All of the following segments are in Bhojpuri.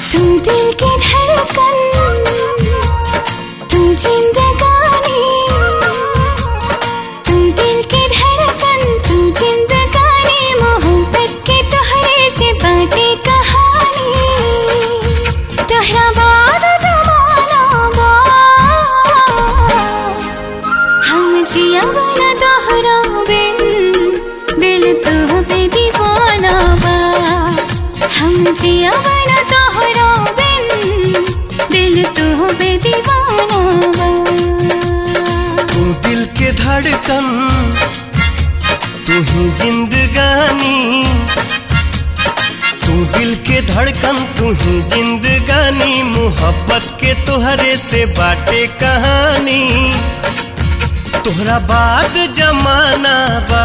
तू दिल की धड़कन तू जिंदगानी तू दिल की धड़कन तू जिंदगानी मोहब्बत के तोहरे से बातें कहानी तोहरा बाद जमाना बा हम जिया बना तोहरा बिन दिल तो पे दीवाना बा हम जिया बना तोहरा बिन दिल तो पे दीवाना बा तू दिल के धड़कन तू ही जिंदगानी तू दिल के धड़कन तू ही जिंदगानी मोहब्बत के तोहरे से बाटे कहानी तोहरा बाद जमाना बा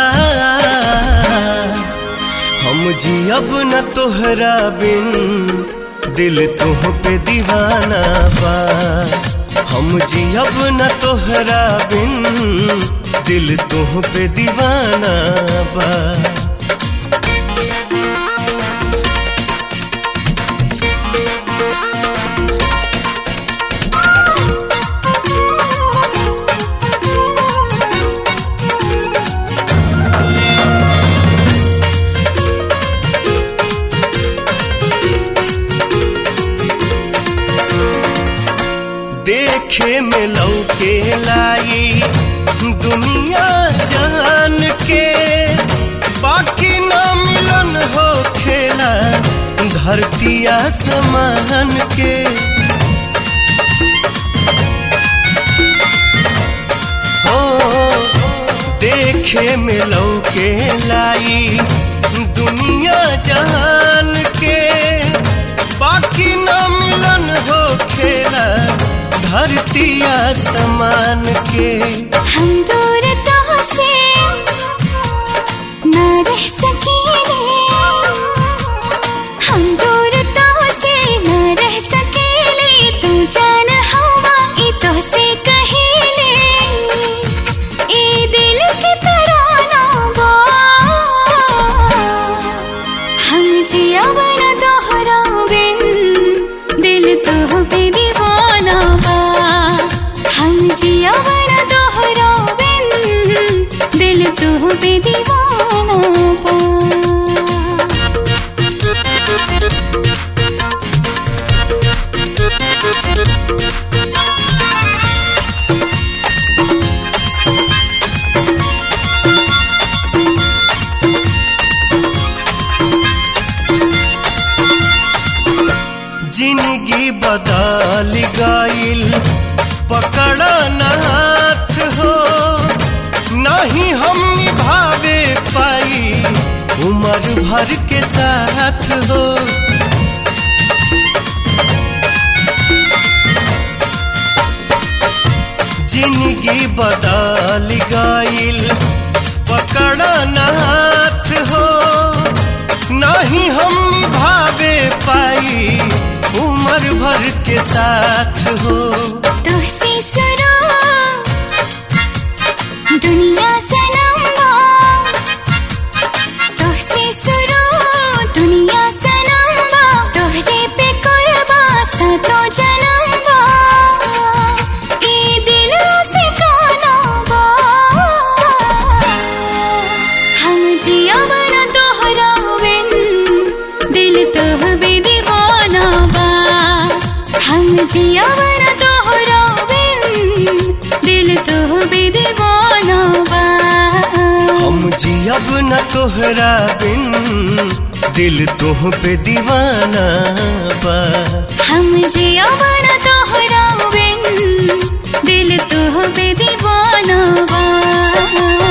हम जियब न तोहरा बिन दिल तुह पे दीवाना बा हम जियब न तोहरा बिन दिल तुह पे दीवाना बा देखे में लौके लाई दुनिया जान के बाकी ना मिलन हो खेला धरती आसमान के हो देखे में लौके लाई दुनिया जान के बाकी ना मिलन हो खेला धरती आसमान के हम दूर तो से न रह सकेले हम दूर तो से न रह सकेले तू जान हवा ई तो से कहेले ई दिल की तराना बा हम जिया बना तोहरा बिन दिल तो पे दीवाना बा हम जिया बना तोहरा बिन दिल तो पे दीवाना बा जिंदगी बदल गईल पकड़ न हाथ हो नहीं हम निभावे पाई उम्र भर के साथ हो जिंदगी बदल गईल पकड़ न हाथ हो नहीं हम निभावे पाई उम्र भर के साथ हो तुझसे सुनो दुनिया सनम्बा तुझसे सुनो दुनिया सनम्बा तोहरे पे कुर्बा सातो जन्मबा ई दिल से गाना बा हम जिया बना तोहरा बिन दिल तोह बे दीवाना बा हम जिया बना तोहरा बिन दिल तोह बे दीवाना बा हम जियब न तोहरा बिन दिल तोह पे दीवाना बा हम जिया बना तोहरा बिन दिल तोह बे दीवाना बा